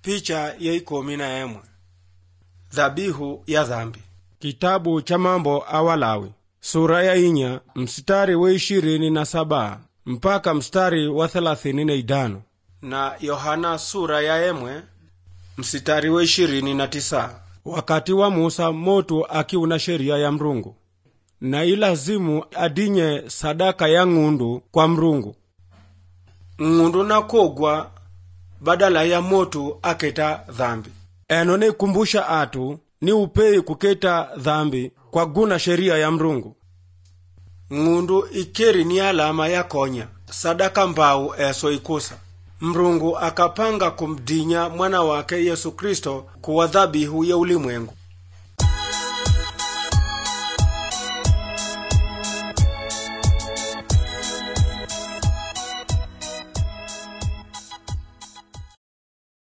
picha ya ikomi na emwe dhabihu ya dhambi Kitabu cha Mambo a Walawi sura ya inya mstari wa ishirini na saba mpaka mstari wa thelathini na idano na yohana sura ya emwe msitari wa ishirini na tisa wakati wa Musa motu akiuna sheria ya Mrungu na ilazimu adinye sadaka ya ng'undu kwa Mrungu ng'undu nakogwa badala ya motu aketa dhambi eno nikumbusha atu ni upei kuketa dhambi kwa guna sheria ya Mrungu ng'undu ikeri ni alama ya konya sadaka mbau eso ikusa mrungu akapanga kumdinya mwana wake yesu kristo kuwa dhabihu ya ulimwengu